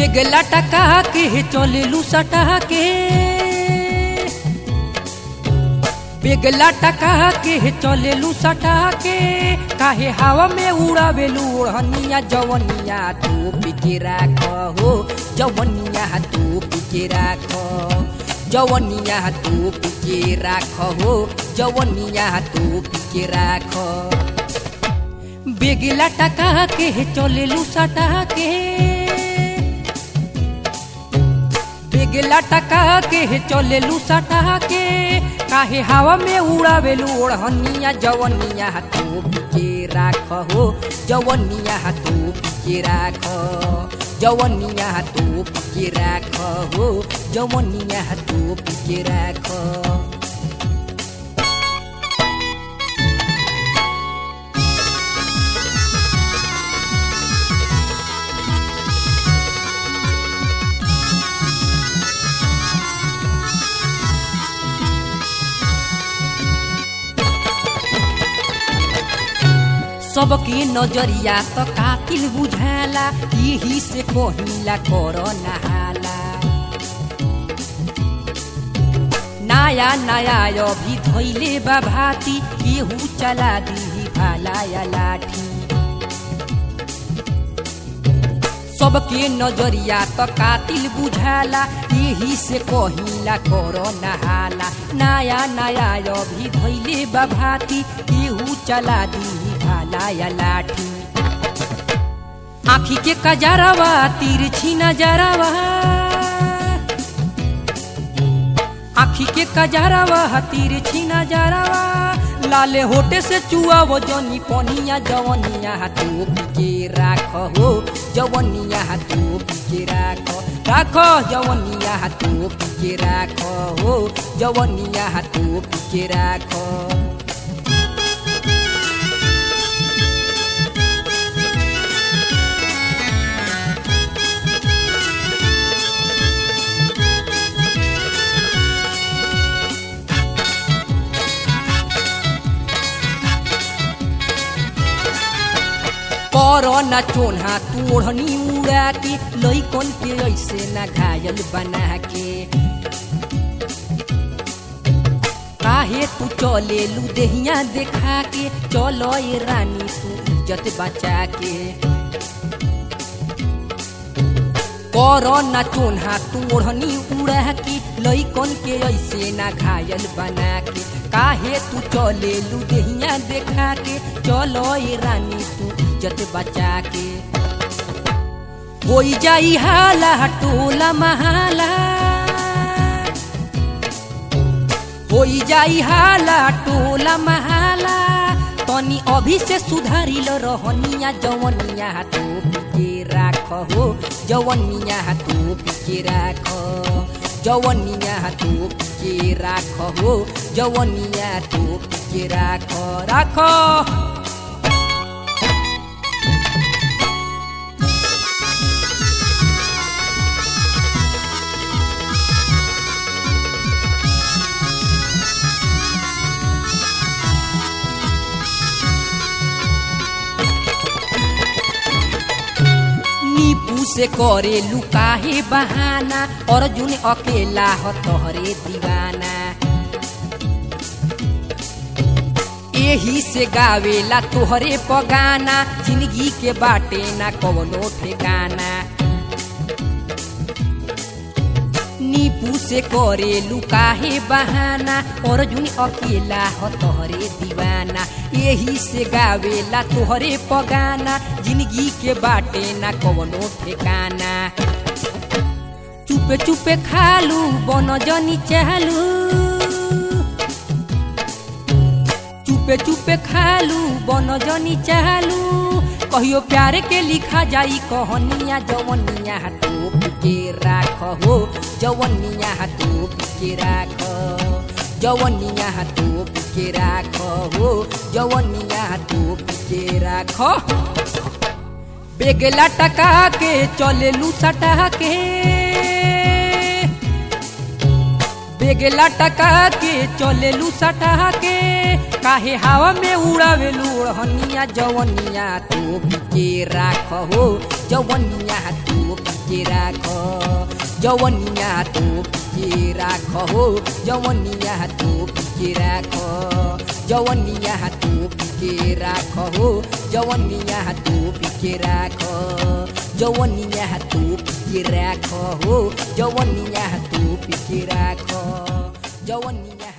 बेगला टका के चले लू सटा के बेगला टका के चले लू सटा के काहे हवा में उड़ावेलू ओढ़निया जवनिया तू पिके राख हो जवनिया तू पिके राख जवनिया तू पिके राख हो जवनिया तू पिके राख बेगला टका के चलेलू सटा के बेगला टका के चलेलू सटा के काहे हवा में उड़ावेलू ओढ़निया जवनिया तू के राख हो जवनिया तू के राख जवनिया तू के राख हो जवनिया तू के राख सबके नजरिया त कातिल बुझाला यही से कहिला कर नहाला नया नया अभी धैले बा भाती केहू चला दी भाला या लाठी सबके नजरिया त कातिल बुझाला यही से कहिला कर नहाला नया नया अभी धैले बा भाती केहू चला दी भाला या लाठी आखी के कजरवा तिरछी नजरवा आखी के कजरवा तिरछी नजरवा लाले होटे से चुआ वो जनी पनिया जवनिया तू के राख हो जवनिया तू के राख राख जवनिया तू के राख हो जवनिया तू के राख कर न चोन्हा तोड़नी उड़ा के लैकन के ऐसे न घायल बना के काहे तू चले लू देहिया देखा के चलो ये रानी तू इज्जत बचा के कर न चोन्हा तोड़नी उड़ा के लैकन के ऐसे न घायल बना के काहे तू चले लू देहिया देखा के चलो ये रानी तू इज्जत बचा के होई जाई हाला टोला महाला होई जाई हाला टोला महाला तनी अभी से सुधारिल रहनिया जवनिया तू के राख हो जवनिया तू के राख जवनिया तू के राख हो जवनिया तू के राख राख नीपू से करे लुकाहे बहाना अर्जुन अकेला ह तोहरे दीवाना एही से गावेला तोहरे पगाना जिंदगी के बाटे ना कवनो ठेकाना नीपू से करे लुकाहे बहाना अर्जुन अकेला ह तोहरे दीवाना यही से गावेला तोहरे पगाना जिंदगी के बाटे ना कवनो ठेकाना चुपे चुपे खालू बन जनी चालू चुपे चुपे खालू बन जनी चालू कहियो प्यार के लिखा जाई कहनिया जवनिया तोप के राख हो जवनिया तोप के राख जवनिया तोप के राख हो जवनिया तोप के राख बेगला टका के चले लू सटा के बेगला टका के चले लू सटा के काहे हवा में उड़ावे लूढ़निया जवनिया तो के राख हो जवनिया तो के राख जवनिया तो के राख हो जवनिया तो के राख जवनिया तो के राख हो जवनिया तो के राख जवनिया तो के राख हो जवनिया तो के राख जवनिया